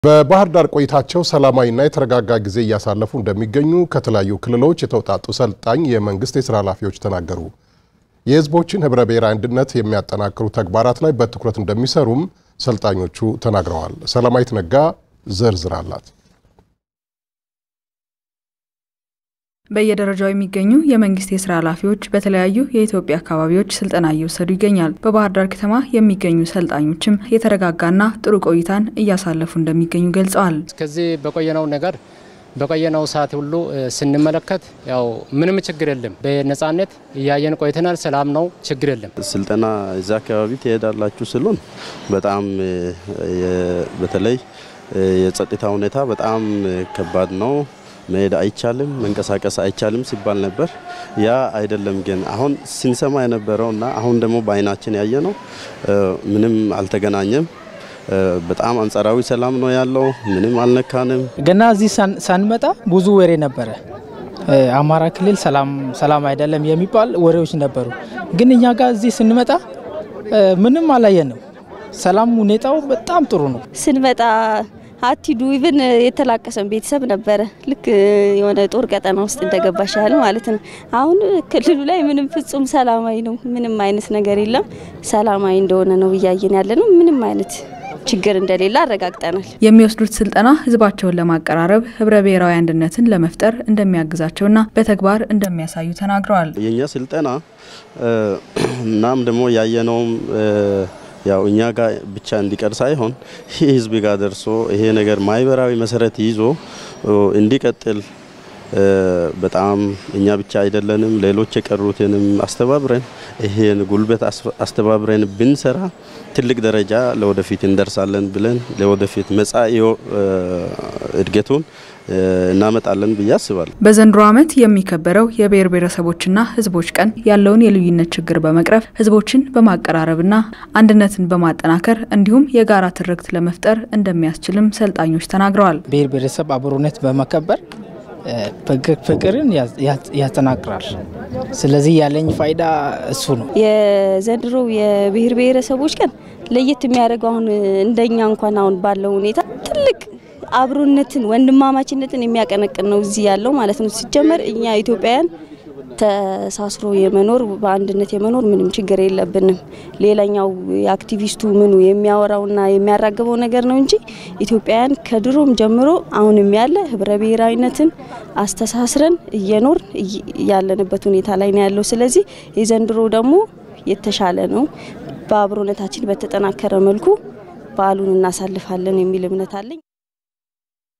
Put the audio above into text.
በባህር ዳር ቆይታቸው ሰላማዊና የተረጋጋ ጊዜ እያሳለፉ እንደሚገኙ ከተለያዩ ክልሎች የተውጣጡ ሰልጣኝ የመንግስት የስራ ኃላፊዎች ተናገሩ። የሕዝቦችን ህብረ ብሔራዊ አንድነት የሚያጠናክሩ ተግባራት ላይ በትኩረት እንደሚሰሩም ሰልጣኞቹ ተናግረዋል። ሰላማዊት ነጋ ዝርዝር አላት። በየደረጃው የሚገኙ የመንግስት የስራ ኃላፊዎች በተለያዩ የኢትዮጵያ አካባቢዎች ስልጠና እየወሰዱ ይገኛል። በባህር ዳር ከተማ የሚገኙ ሰልጣኞችም የተረጋጋና ጥሩ ቆይታን እያሳለፉ እንደሚገኙ ገልጸዋል። እስከዚህ በቆየነው ነገር በቆየነው ሰዓት ሁሉ ስንመለከት ያው ምንም ችግር የለም። በነጻነት እያየን ቆይተናል። ሰላም ነው፣ ችግር የለም። ስልጠና እዛ አካባቢ ትሄዳላችሁ ስሉን በጣም በተለይ የጸጥታ ሁኔታ በጣም ከባድ ነው። መሄድ አይቻልም፣ መንቀሳቀስ አይቻልም ሲባል ነበር። ያ አይደለም ግን አሁን ስንሰማ የነበረው እና አሁን ደግሞ በአይናችን ያየ ነው ምንም አልተገናኘም። በጣም አንጻራዊ ሰላም ነው ያለው። ምንም አልነካንም። ገና እዚህ ሳንመጣ ብዙ ወሬ ነበረ። አማራ ክልል ሰላም ሰላም አይደለም የሚባል ወሬዎች ነበሩ። ግን እኛ ጋር እዚህ ስንመጣ ምንም አላየንም። ሰላም ሁኔታው በጣም ጥሩ ነው። ስንመጣ አቲዱ ኢቭን የተላቀሰን ቤተሰብ ነበረ። ልክ የሆነ ጦር ቀጠና ውስጥ እንደገባሽ ያህል ማለት ነው። አሁን ክልሉ ላይ ምንም ፍጹም ሰላማዊ ነው። ምንም አይነት ነገር የለም። ሰላማዊ እንደሆነ ነው እያየን ያለ ነው። ምንም አይነት ችግር እንደሌለ አረጋግጠናል። የሚወስዱት ስልጠና ህዝባቸውን ለማቀራረብ ህብረ ብሔራዊ አንድነትን ለመፍጠር እንደሚያግዛቸውና በተግባር እንደሚያሳዩ ተናግረዋል። የእኛ ስልጠና እናም ደግሞ ያየነውም ያው እኛ ጋር ብቻ እንዲቀር ሳይሆን ይህ ህዝብ ጋር ደርሶ ይሄ ነገር ማህበራዊ መሰረት ይዞ እንዲቀጥል በጣም እኛ ብቻ አይደለንም፣ ሌሎች የቀሩትንም አስተባብረን ይሄን ጉልበት አስተባብረን ብንሰራ ትልቅ ደረጃ ለወደፊት እንደርሳለን ብለን ለወደፊት መጻኢ እድገቱን እናመጣለን ብዬ አስባለሁ። በዘንድሮ ዓመት የሚከበረው የብሔር ብሔረሰቦችና ህዝቦች ቀን ያለውን የልዩነት ችግር በመቅረፍ ህዝቦችን በማቀራረብና አንድነትን በማጠናከር እንዲሁም የጋራ ትርክት ለመፍጠር እንደሚያስችልም ሰልጣኞች ተናግረዋል። ብሔር ብሔረሰብ አብሮነት በመከበር ፍቅርን ያጠናክራል። ስለዚህ ያለኝ ፋይዳ እሱ ነው። የዘንድሮው የብሔር ብሔረሰቦች ቀን ለየት የሚያደርገው አሁን እንደኛ እንኳን አሁን ባለው ሁኔታ ትልቅ አብሮነትን ወንድማማችነትን የሚያቀነቅን ነው እዚህ ያለው ማለት ነው። ሲጀመር እኛ ኢትዮጵያውያን ተሳስሮ የመኖር በአንድነት የመኖር ምንም ችግር የለብንም። ሌላኛው የአክቲቪስቱ ምኑ የሚያወራውና የሚያራግበው ነገር ነው እንጂ ኢትዮጵያውያን ከድሮም ጀምሮ አሁንም ያለ ህብረ ብሔራዊነትን አስተሳስረን እየኖር ያለንበት ሁኔታ ላይ ነው ያለው። ስለዚህ የዘንድሮ ደግሞ የተሻለ ነው። በአብሮነታችን በተጠናከረ መልኩ በዓሉን እናሳልፋለን የሚል እምነት አለኝ።